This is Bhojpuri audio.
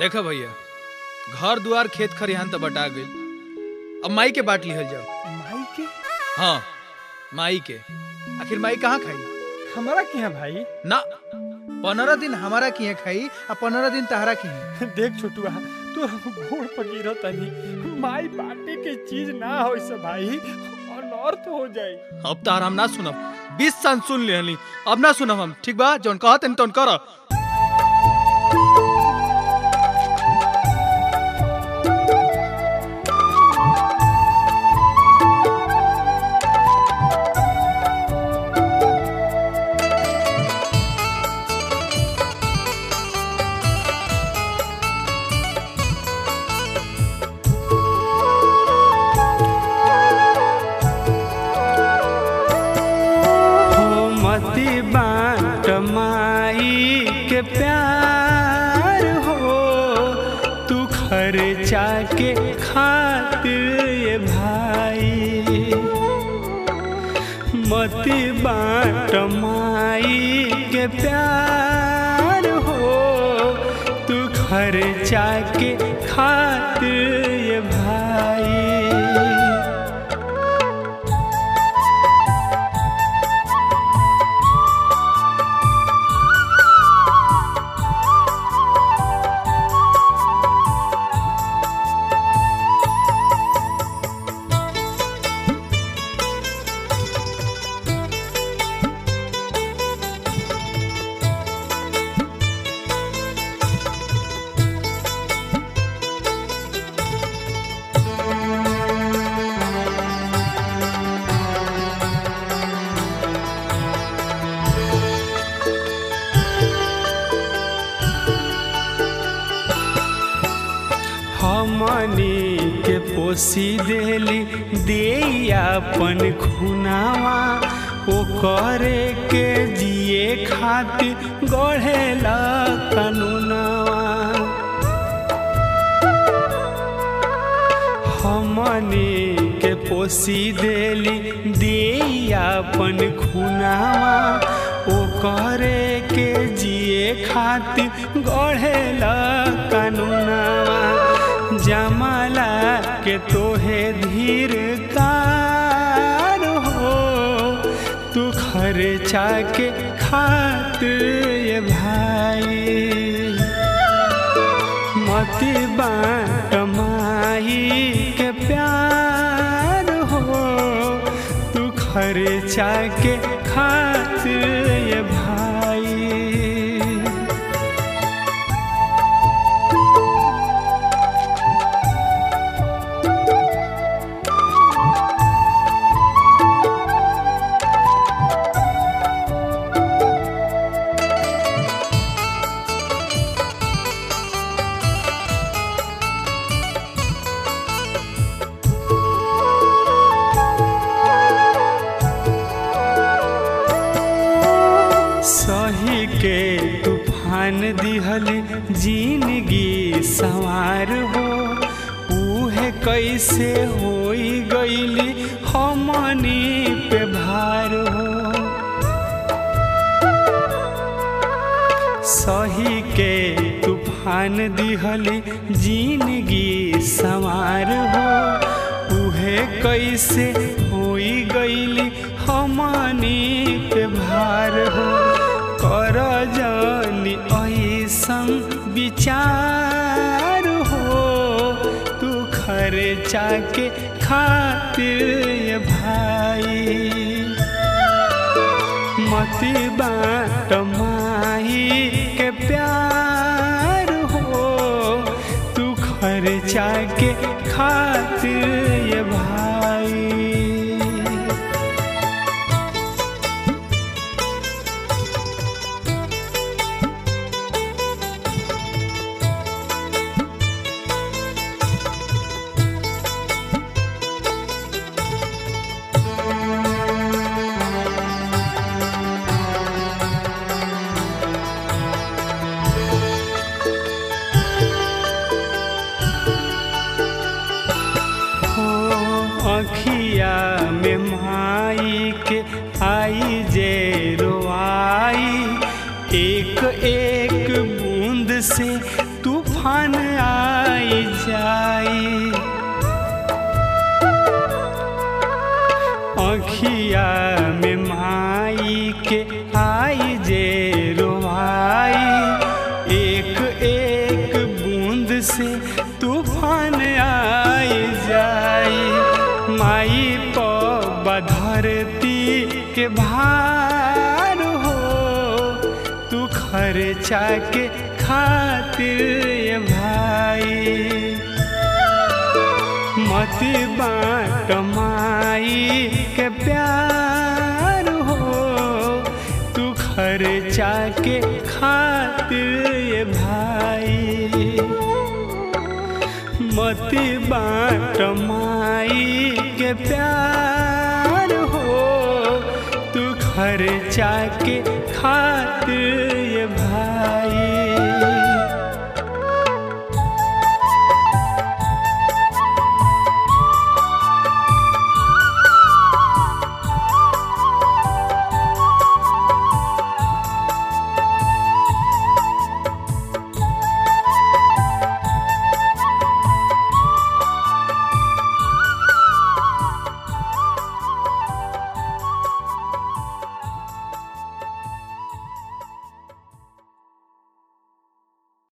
देखो भैया घर दुआर खेत खरिहान तो बटा गई अब माई के बांट लिहल जाओ माई के हाँ माई के आखिर माई कहाँ खाई हमारा क्या भाई ना पंद्रह दिन हमारा किए खाई आ पंद्रह दिन तहरा किए देख छोटुआ तू घोड़ पर गिरो तनी माई बाटे के चीज ना हो से भाई अनर्थ हो जाई अब तार हम ना सुनब बीस साल सुन लेहली अब ना सुनब हम ठीक बा जौन कहत तौन कर हो मती बाट माई के प्यार हो तू खर्चा के खातिर ये भाई मती बाट माई के प्यार हो तू खर्चा के खातिर ये भाई हमनी के पोसी देली दे अपन खुनावा ओ करे के जिए खातिर गढ़ेला कानूनवा हमनी के पोसी देली दे अपन खुनावा ओ करे के जिए खातिर गढ़ेला कानूनवा जमाला के तोहे धीर कार हो तू खर्चा के खातिर ये भाई मती बाट माई के प्यार हो तू खर्चा के खातिर ये भाई सही के तूफान दिहल जिंदगी सवार हो उहे कैसे होई गईली हमनी पे भार हो सही के तूफान दिहल जिंदगी सवार हो उहे कैसे होई गईली हमनी पे भार हो कर जानी ऐसन विचार हो तू खर्चा के खातिर ये भाई मती बाट माही के प्यार हो तू खर्चा के खातिर ये भाई हो अखिया में माई के आई जे रोआई एक एक बूंद से तूफान तूफान आई जाई अखिया में माई के आई जे रोवाई एक एक बूंद से तूफान आई जाई माई प बधरती के भार हो तू खर्चा के खातिर ये भाई मत बाँट माई के प्यार हो तू खर्चा के खातिर ये भाई मत बाँट माई के प्यार हो तू खर्चा के खातिर ये